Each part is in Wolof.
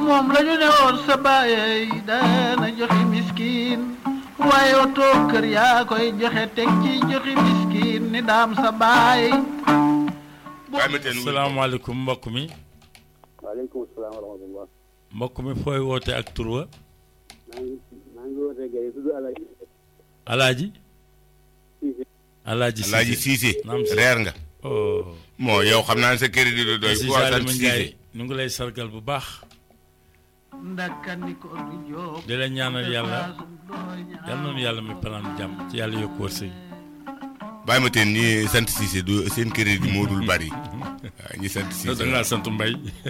moom la ñu ne woon sa baay daana joxe miskin waaye oto kër yaa koy joxe teg ci joxe miskin ni daam sa baay bàyyi ma teen salaamaaleykum mbokk mi waaleykum salaam wa rahmatullah mbokk mi fooy woote ak tur wa maa ngi maa ngi wootee Guèye tudd Alaaji alaaji Cissé alaaji Alaaji Cissé naam si reer nga oh moo yow xam naa ne sa crédit du doy si ku wax sant Salima Cissé Ndiaye ñu ngi lay sargal bu baax ndakkandi ko du jóg di la ñaanal yàlla yal noonu yàlla mi palaan jàmm ci yàlla yokk wërsëg bàyyi ma teen ñi sant Cissé du seen crédit moo dul bari waaw ñi sant da Cissé ngaa sant mbay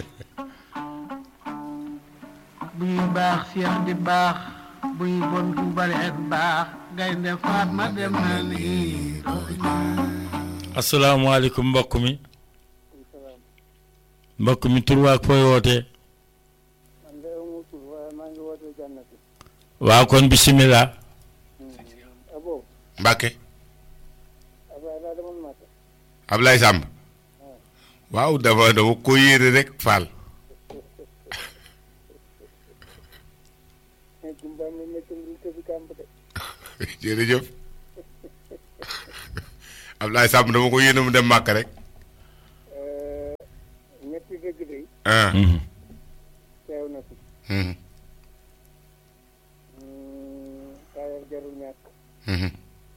buy baax seex di baax buy bon du bari ak baax gaynde faat ma dem na ni asalaamaaleykum mbokk mi mbokk mi tur waa ak fooy wootee man de amu tur waaye maa ngi wootee jànnati waaw kon bisimilah abo Mbàkke Abdoulaye daa demoon Màkka Ablaye Samb waaw dafa dafa ko yéere rek Fall gumbaam la nekkam lu tëbi kàmb de jërëjëf Ablaye Samb dama ko yéene mu dem màkk rek ñetti dëgg day ah teew na fi mhm, taayar jarul ñàkk mhm,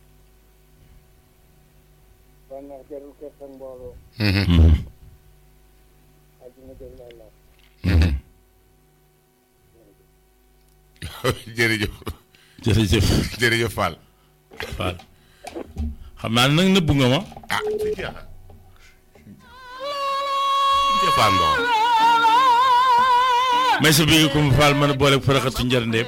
bànneex jarul kër sa mbooloo mhm, àddina jarul àllaat mhm. jërëjëf jërëjëf jërëjëf Fall Fall xam naa nag nëbbu nga ma ah si jeexa jëfaan ndox may sa bëgg ko mu Fall mën a boole faraxatu njërndeem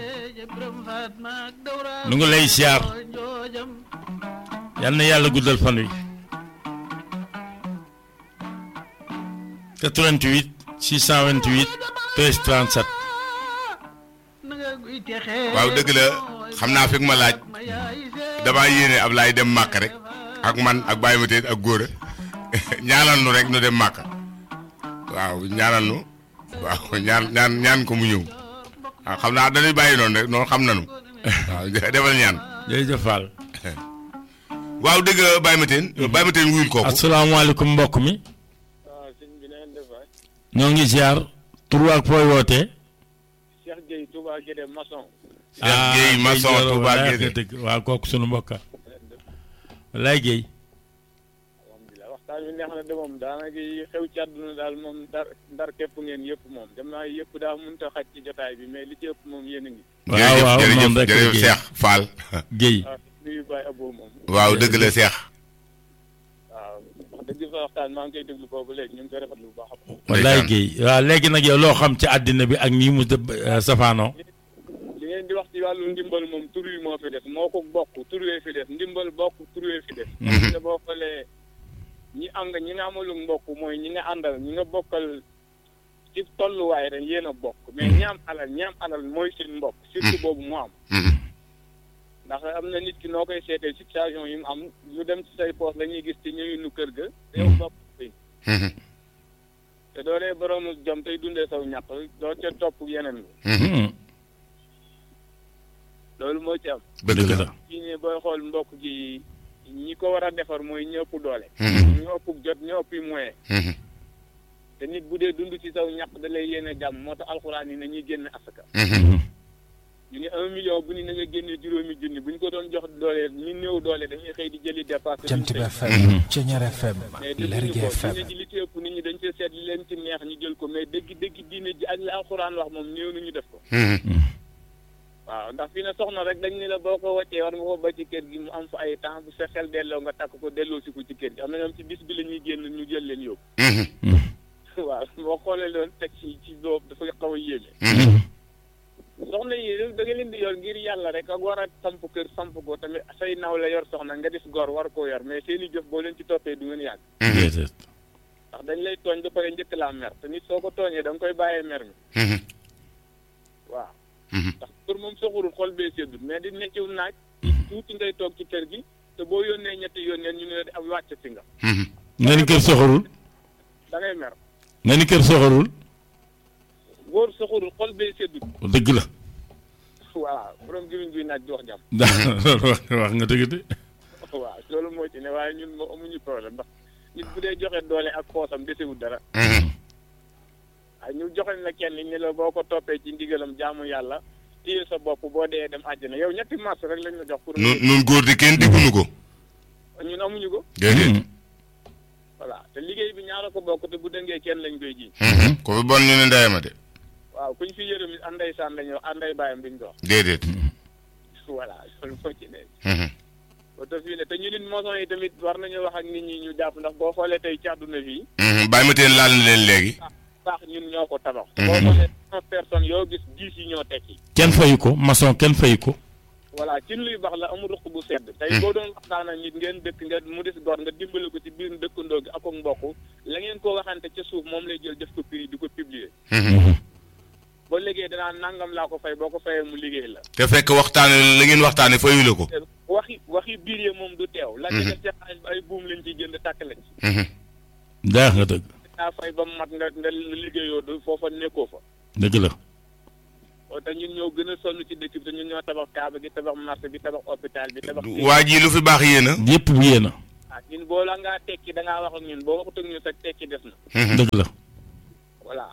nu ngi lay siyaar yal na yàlla guddal fan wi 88 628 13 37 waaw dëgg la xam naa fekk ma laaj damaa yéene Ablaye dem màkk rek ak man ak Baye Mateen ak góora ñaanal nu rek nu dem màkk waaw ñaanal nu waaw ñaan ñaan ñaan ko mu ñëw waaw xam naa dañuy bàyyi noonu rek noonu xam nanu waaw defal ñaan jërëjëf Fall waaw dëgg la Baye Mateen Baye Mateen wuyul kooku asalaamaaleykum mbokk mi waaw sëñ bi na ngeen def waay ñoo ngi ziar tur ak fooy wootee Cheikh Gueye Touba Guédé maçon Cheikh Gueye maçon Gueye Touba walaay Guédé. nga dëgg waaw kooku sunu mbokka walaay Guèye alhamdulilah waxtaan bi neex na de moom daanaka yi xew ci àdduna daal moom ndar ndar képp ngeen yëpp moom dem naa yëpp daa mënut a xaj ci jotaay bi mais li ci ëpp moom yéen a ngi waaw waaw jërëjëf moom rek la jërëjëf Guèye Cheikh Fall Guèye waaw nuyu Baye Abo moom waaw dëgg la Cheikh waaw wax dëgg fa waxtaan maa ngi koy déglu boobu léegi ñu ngi koy rafetlu bu baax a baax walaay Ndeysaan. Guèye waaw léegi nag yow loo xam ci àddina bi ak nii mu dëbb safaanoo li ngeen di wax ci wàllu ndimbal moom tur wi moo fi def moo ko bokk tur wee fi def ndimbal bokk tur wee fi def te boo xoolee ñi am nga ñi nga amalu mbokk mooy ñi nga àndal ñi nga bokkal ci tolluwaay rek yéen a bokk mais ñi am alal ñi am alal mooy seen mbokk surtout boobu mu am Mhm. ndax am na nit ki noo koy seetee situation yi mu am lu dem ci say poos la ñuy gis ci ñëwinu kër ga te yow bopp bi Mhm. te doo dee boroomu jom tey dundee saw ñàq doo ca topp yeneen bi Mhm. loolu moo ci am dëgg la kii ne booy xool mbokk gi ñi ko war a defar mooy ñi ëpp doole Mhm. ñu ëpp jot ñu ëpp moyen Mhm. te nit bu dee dund ci saw ñàq da lay yéene jàmm moo tax alxuraan yi nañuy génne asaka Mhm. ñu ne un million bu ni na nga génne juróomi junni bu ñu ko doon jox doole ñu néew doole dañuy xëy di jëli dépasse Jant bi FM Ceñeer FM mais Lergui dëgg ko FM diine ji li ci ëpp nit ñi dañ cee seet li leen ci neex ñu jël ko mais dëgg dëgg diine ji ak la alxuraan wax moom néew nañu def ko Mhm. waaw ndax fii ne soxna rek dañ ne la boo ko wàccee war nga ko ba ci kër gi mu am fa ay temps bu sa xel delloo nga takk ko delloo si ko ci kër gi am na ñoom ci bis bi la ñuy génn ñu jël leen yóbbu Mhm. waaw boo xoolee loolu teg ci ci boobu dafa xaw a yéeme Mhm. soxna yi da nga leen di yor ngir yàlla rek ak war a samp kër samp ko tamit say naw la yor soxna nga def gor war koo yor mais seen i jëf boo leen ci toppee du ngeen yàgg déedéet ndax dañ lay tooñ ba pare njëkk laa mer te nit soo ko tooñee da nga koy bàyyee mer mi Mhm. waaw Mhm. ndax pour moom soxurul xol bee seddul mais di necciw naaj tuuti ngay toog ci kër gi te boo yónnee ñetti yónneen ñu ne am wàcc si nga Mhm. nga ni kër soxorul da ngay mer nga ni kër soxorul boo góor soxorul xol bee seddul dëgg la voilà borom gimiñ guy naaj di wax jàmm loolu wax wax nga dëgg de waaw loolu moo ci ne waaye ñun moo amuñu problème ndax nit bu dee joxe doole ak poosam desewul dara waaye ñu joxe la kenn ni la boo ko toppee ci ndigalam jaamu yàlla téye sa bopp boo dee dem àjjana yow ñetti mars rek lañ la jox pour nun nun góor di kenn digguñu ko ñun amuñu ko déedéet voilà te liggéey bi ñaara ko bokk te bu dëngee kenn lañ koy ji ko fi bon ñu ne ndeyama de waaw kuñ fi yërëm it anday saan lañu wax anday bàyyam duñ dox déedéet voilà loolu moo ci ne ba te fii ne te ñu nit moson yi tamit war nañu wax ak nit ñi ñu jàpp ndax boo xoolee tey ci àdduna fii bàyyi ma teen laal na leen léegi baax ñun ñoo ko tabax te boo xoolee cent personnes yoo gis dix yi ñoo tekki kenn fayu ko maçon kenn fayu ko voilà ci luy baax la amul ruq bu sedd tey boo doon waxtaan ak nit ngeen dëkk nga mu des gor nga dimbale ko ci biir dëkkandoo gi ak ak mbokk la ngeen ko waxante ca suuf moom lay jël def ko prix di ko publier boo liggéey danaa nangam laa ko fay boo ko fayee mu liggéey la te fekk waxtaane la ngeen waxtaane fayu la ko te waxi waxi biir yi moom du teew la nga def ca xaalis ba ay buum lañ ciy jënd tàkk lañ ci daa nga dëgg daa fay ba mu mat nga nga liggéeyoo du foofa nekkoo fa dëgg la te ñun ñoo gën a sonn ci dëkk bi te ñun ñoo tabax kaaba gi tabax marché bi tabax hôpital bi tabax waa ji lu fi baax yéena yépp bu yéena ah ñun boo la ngaa tekki da ngaa wax ak ñun boo waxut ak ñun sax tekki des na dëgg la voilà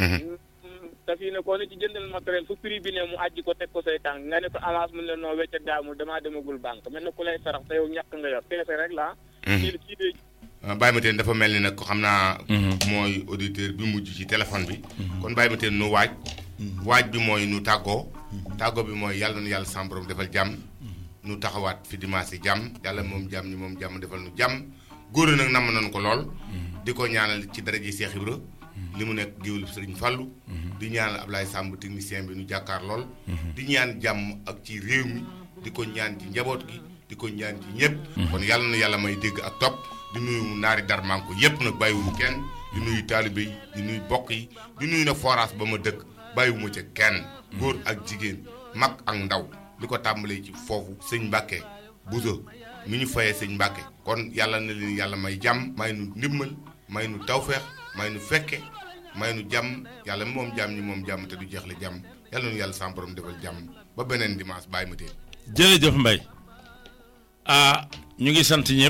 te fii ne koo ne ci jëndal matériel fu prix bi ne mu àjji ko teg ko say tànk nga ne ko avance mu ne noo wecca daamul damaa demagul banque mel na ku lay sarax te yow ñàkk nga yor peese rek la kii kii de bàyyi ma teen dafa mel ni nag ko xam naa mooy auditeur bi mujj ci téléphone bi kon bàyyi ma teen nu waaj waaj bi mooy nu tàggoo tàggoo bi mooy yàlla nu yàlla sam borom defal jàmm nu taxawaat fi dimanche yi jàmm yàlla moom jàmm ñi moom jàmm defal nu jàmm góor nag namm nañu ko lool di ko ñaanal ci daraje Cheikh Ibra li mu nekk géwél Sëriñ Fàllu di ñaanal Ablaye Samb technicien bi nu jàkkaar lool di ñaan jàmm ak ci réew mi di ko ñaan ci njaboot gi di ko ñaan ci ñëpp kon yàlla na yàlla may dégg ak topp di nuyu naari darmanko yëpp nag bàyyiwuñu kenn di nuyu taalibe yi di nuyu bokk yi di nuyu nag forage ba ma dëkk bàyyiwuma ca kenn góor ak jigéen mag ak ndaw li ko tàmbalee ci foofu sëñ Mbàkke Buso mi ñu fayee sëñ Mbàkke kon yàlla na leen yàlla may jàmm may nu ndimmal may nu tawfeex may nu fekke may nu jàmm yàlla moom jàmm ñi moom jàmm te du jeexle jàmm yàlla nu yàlla sam borom defal jàmm ba beneen dimanche bàyyi ma teel jërëjëf Mbaye ah ñu ngi sant ñëpp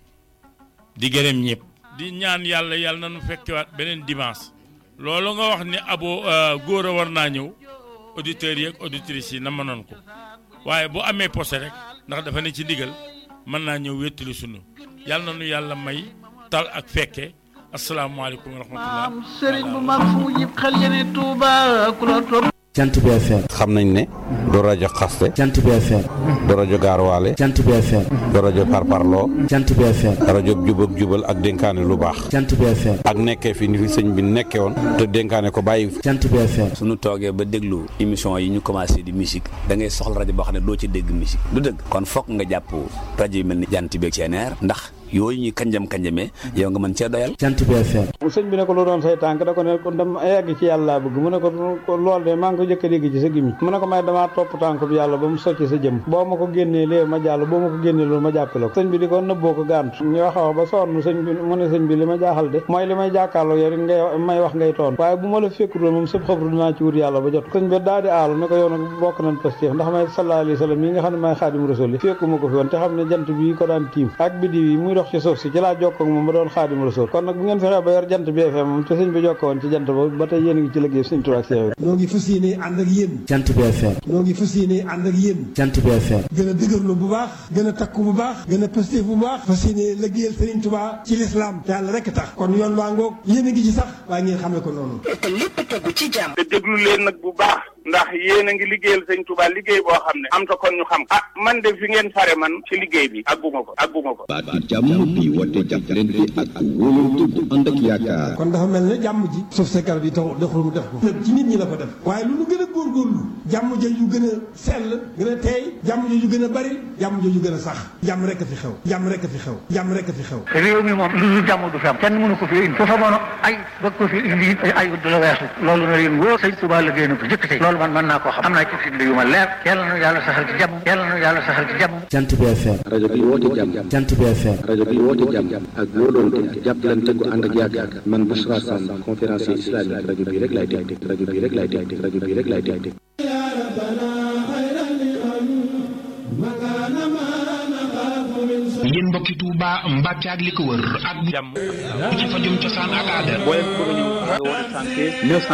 di gërëm ñëpp di ñaan yàlla yàlla na nu fekkewaat beneen dimanche loolu nga wax ni abo góor a war naa ñëw auditeurs yi ak auditrices yi na mënoon ko waaye bu amee posé rek ndax dafa ne ci ndigal mën naa ñëw wéttali sunu yàlla na nu yàlla may tal ak fekke asalaamaaleykum wa rahmatullah am sëriñ bu mag fu mu jib xel yene Tuuba ku la topp jant bi FM xam nañ ne du rajo xaste jant bi FM du rajo gaarwaale jant bi FM du rajo parparloo jant bi FM rajo jubak jubal ak dénkaane lu baax jant bi FM ak nekkee fi ni fi sëñ bi nekkee woon te dénkaane ko bàyyi fi jant bi FM suñu toogee ba déglu émission yi ñu commencé di musique da ngay soxla rajo boo xam ne doo ci dégg musique du dëgg kon fokk nga jàpp rajo yi mel ni jant bi ak CNR ndax yooyu ñuy kanjam kanjamee yow nga mën cee doyal jant bi FM sëñ bi ne ko lu doon say tànk da ko ne ko dama yegg ci yàlla laa bëgg mu ne ko lool de maa ngi ko jëkk a dégg ci sa gimi mu ne ko may damaa topp tànk bi yàlla ba mu socc sa jëm boo ma ko génnee lee ma jàll boo ma ko génnee loolu ma jàppale ko sëñ bi di ko nëbboo ko gàntu ñu wax a wax ba sonn sëñ bi mu ne sëñ bi li ma jaaxal de mooy li may jàkkaarloo yow rek ngay may wax ngay toon waaye bu ma la fekkutoon moom sëb xabru dinaa ci wut yàlla ba jot sëñ bi daal di aalu ne ko yow nag bokk nañ pastéef ndax may sallallahu alayhi wa sallam yi nga xam ne may xaadim rasul yi fekkuma ko fi woon te xam ne jant bi ko daan tiim ak biddiw yi muy dox ci suuf si ci laa jokkoo ak moom ba doon xaadim rasul kon nag bu ngeen fexee ba yor jant bi FM moom te sëñ bi jokkoo woon ci jant ba ba tey yéen a ngi ci liggéey sëñ Tuubaa ak Seex noo ngi fas yéene ànd ak yéen jant bi FM noo ngi fas yéene ànd ak yéen jant bi FM gën a dëgërlu bu baax gën a takku bu baax gën a pastéef bu baax fas yéene liggéeyal Sëriñ Tuubaa ci lislaam te yàlla rekk tax kon yoon waa ngoog yéen a ngi ci sax waaye ngeen xamee ko noonu te déglu leen nag bu baax ndax yéen a ngi liggéeyal sëñ Touba liggéey boo xam ne am ta kon ñu xam ah man de fi ngeen fare man ci liggéey bi àgguma ko àgguma ko baatu jàmm bi woote jàppalante ak wóolante bu ànd ak yaakaar kon dafa mel ne jàmm ji suuf sa garab yi tax doxul mu def ko lépp ci nit ñi la ko def waaye lu nu gën a góorgóorlu jàmm jooju gën a sell gën a teey jàmm jooju gën a bari jàmm jooju gën a sax jàmm rek a fi xew jàmm rek a fi xew jàmm rek a fi xew réew mi moom lu dul jàmm du fi am kenn mënu ko fi indi su fa mono ay bëgg ko fi indi ay du la weesu loolu na leen wóor sëñ Touba liggéey na ko jëkk tey loolu man mën naa koo xam am naa ci firnde yu ma leer yàlla na yàlla saxal ci jàmm yàlla na yàlla saxal ci jàmm Jant bi FM rajo bi woote jàmm Jant bi FM rajo bi woote jàmm ak wóolonte jàppalante gu ànd ak yaakaar man Bouchra Sam conférencier islamique rajo bi rek laay dégg rajo bi rek laay dégg rajo bi rek laay dégg yéen mbokki Touba Mbacke ak li ko wër ak jàmm ci fajum cosaan ak aada